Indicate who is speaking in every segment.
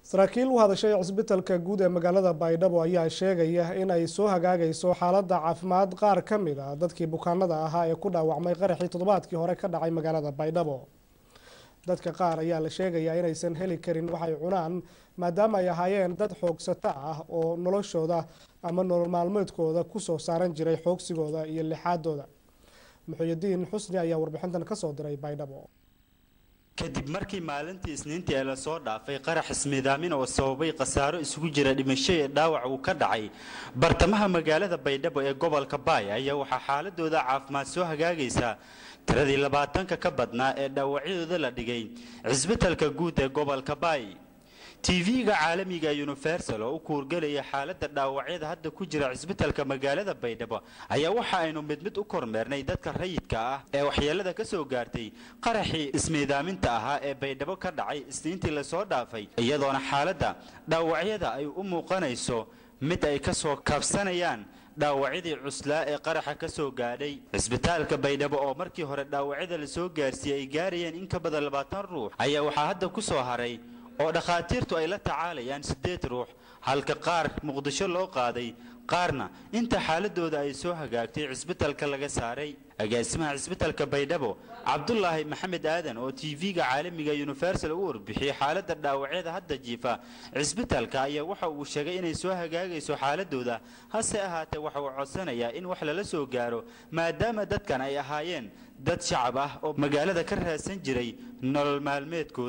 Speaker 1: saraakiil u hadashay cisbitalka guud ee magaalada baydhabo ayaa sheegaya in ay soo hagaagayso xaaladda caafimaad qaar ka mid a dadkii bukaanada ahaa ee ku dhaawacmay qaraxii toddobaadkii hore ka dhacay magaalada baydhabo dadka qaar ayaa la sheegayaa inaysan heli karin waxay cunaan maadaama ay ahaayeen dad xoogsato ah oo noloshooda ama nolol maalmeedkooda kusoo saaran jiray xoogsigooda iyo lixaadooda muxuyidiin xusni ayaa warbixintan kasoo diray baydhabo
Speaker 2: kadib markii maalintii isniintii ee lasoo dhaafay qarax ismiidaamin oo sababay khasaaro isugu jira dhimasho ee dhaawac uu ka dhacay bartamaha magaalada baydhabo ee gobolka baay ayaa waxaa xaaladooda caafimaad soo hagaagaysaa tiradii labaatanka ka badnaa ee dhaawacyadooda la dhigay cisbitalka guud ee gobolka baay tv-ga caalamiga universal oo u kuurgelaya xaaladda dhaawacyada hadda ku jira cisbitalka magaalada baydhabo ayaa waxa aynu mid mid u kormeernay dadka rayidka ah ee waxyeelada ka soo gaartay qaraxii ismiidaaminta ahaa ee baydhabo ka dhacay isniintii lasoo dhaafay iyadoona xaaladda dhaawacyada ay u muuqanayso mid ay ka soo kaabsanayaan dhaawacyadii cuslaa ee qaraxa ka soo gaadhay cisbitaalka baydhabo oo markii hore dhaawacyada lasoo gaarsiiyey ay gaarayeen in ka badan labaatan ruux ayaa waxaa hadda ku soo haray oo dhakhaatiirtu ay la tacaalayaan siddeed ruux halka qaar muqdisho loo qaaday qaarna inta xaaladooda ay soo hagaagtay cisbitalka laga saaray agaasimaha cisbitalka baydhabo cabdulaahi maxamed aadan oo tv-ga caalamiga universal u warbixiyey xaaladda dhaawacyada hadda jiifa cisbitalka ayaa waxa uu sheegay inay soo hagaagayso xaaladooda hase ahaatee waxa uu codsanayaa in wax lala soo gaaro maadaama dadkan ay ahaayeen dad shacab ah oo magaalada ka raadsan jiray nolol maalmeedkooda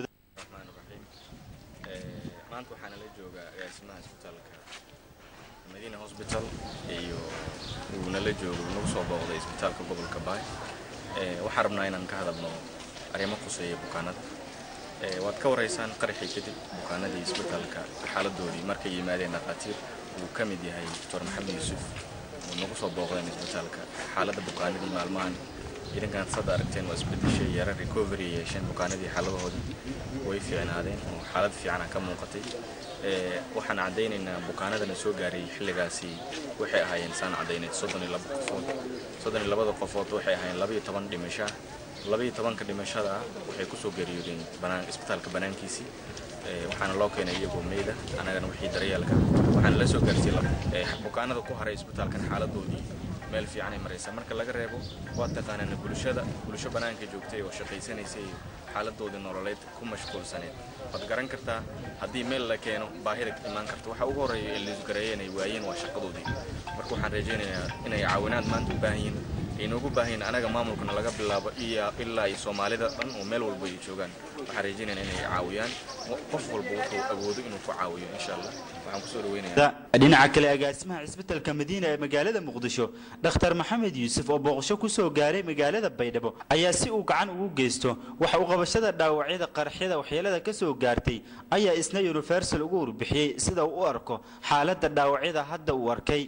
Speaker 3: maanta waxaana la joogaa agaasimaha isbitaalka madiina hosbital iyo uu nala joogo nagu soo booqday isbitaalka gobolka baay waxaan rabnaa inaan ka hadalno arrimo khuseeya bukaanada waad ka waraysaan qaraxii kadib bukaanadii isbitaalka xaaladoodii markay yimaadeen dhakhaatiir uu ka mid yahay doctor maxamed yuusuf uu nagu soo booqdeen isbitaalka xaaladda bukaanadii maalmahan idinkan sada aragteen waa isbedeshay yara recovery yeesheen bukaanadii xaaladahoodii way fiicnaadeen oo xaalad fiicana ka muuqatay waxaan caddaynaynaa bukaanadana soo gaaray xilligaasi waxay ahaayeen saan caddaynayd soddon iyo laba qofood soddon iyo labada qofood waxay ahaayeen laba iyo toban dhimasho laba iyo tobanka dhimashada ah waxay kusoo geeriyoodeen banaan isbitaalka banaankiisii waxaana loo keenay iyagoo meyda annagana wixii daryeelka waxaana la soo gaarsiiyey bukaanada ku haray isbitaalkan xaaladoodii meel fiicanay maraysa marka laga reebo waa taqaanana bulshada bulsho bannaanka joogtay oo shaqaysanaysay xaaladoodii nololeed ku mashquulsaneed waad garan kartaa haddii meel la keeno baahida imaan karta waxa ugu horreeya ee liisgareeyeen ay waayeen waa shaqadoodii marka waxaan rajaynayaa inay caawinaad maanta u baahan yihiin aynoogu baahan yihiin anaga maamulkana laga bilaabo ilaa iyo soomaalida dhan oo meel walba ay joogaan waxaan rajaynayaa inay caawiyaan qof walba wuxuu awoodo inuu ku caawiyo insha allah waxaan kusoo dhaweynayaa
Speaker 2: dhinaca kale agaasimaha cisbitalka madiina ee magaalada muqdisho dhakhtar maxamed yuusuf oo booqasho kusoo gaaray magaalada baydhabo ayaa si uu gacan ugu geysto waxa uu qabashada dhaawacyada qaraxyada waxyeelada ka soo gaartay ayaa isna universal ugu warbixiyey sida uu u arko xaaladda dhaawacyada hadda uu arkay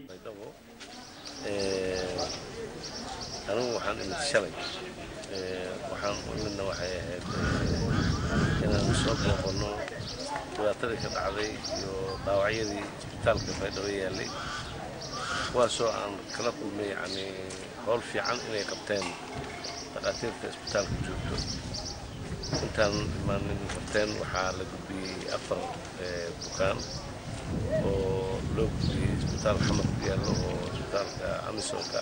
Speaker 4: anigu waxaan imid shalay waxaan u imidna waxay ahayd inaan soo booqanno dhibaatadii ka dhacday iyo dhaawacyadii isbitaalka baydhabo yaallay kuwaasoo aan kala kulmay yacni howl fiican inay qabteen dhakhaatiirta isbitaalka joogto intaan imaanin qabteen waxaa la gudbiyey afar bukaan oo loo gudbiyey isbitaal xamar ku yaallo oo isbitaalka amisonka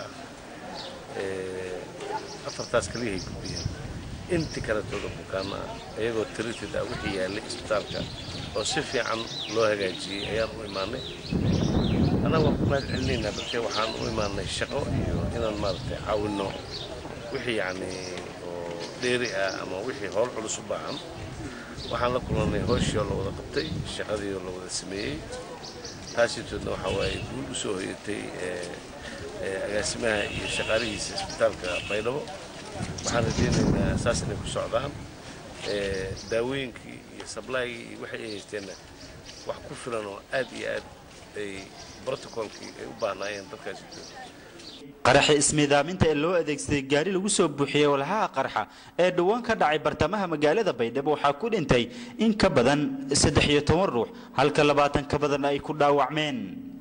Speaker 4: ah afartaas kaliyahay gudbiyeen inti kaletooda bukaana ah iyagoo tirited ah wixii yaallay isbitaalka oo si fiican loo hagaajiyey ayaan u imaanay annaga waan ku mahad celinaynaa balse waxaan u imaanay shaqo iyo inaan maaragtay caawinno wixii yacni oo dheeri ah ama wixii howl culus u baahan waxaan la kulannay hooshii oo la wada qabtay shaqadii oo la wada sameeyey taasitoodna waxaa waaye guul u soo hoyatay agaasimaha iyo shaqaalihiisa isbitaalka baydhabo waxaan rajaynaynaa saas inay ku socdaan daawooyinkii iyo sablaygii iyo waxay ay haysteenna wax ku filan oo aad iyo aad ay brotocolkii ay u baahnaayeen dadkaasi
Speaker 2: qaraxi ismiidaaminta ee loo adeegsaday gaari lagu soo buuxiyey walhaha qarxa ee dhowaan ka dhacay bartamaha magaalada baydhabo waxaa ku dhintay in ka badan saddex iyo toban ruux halka labaatan ka badan ay ku dhaawacmeen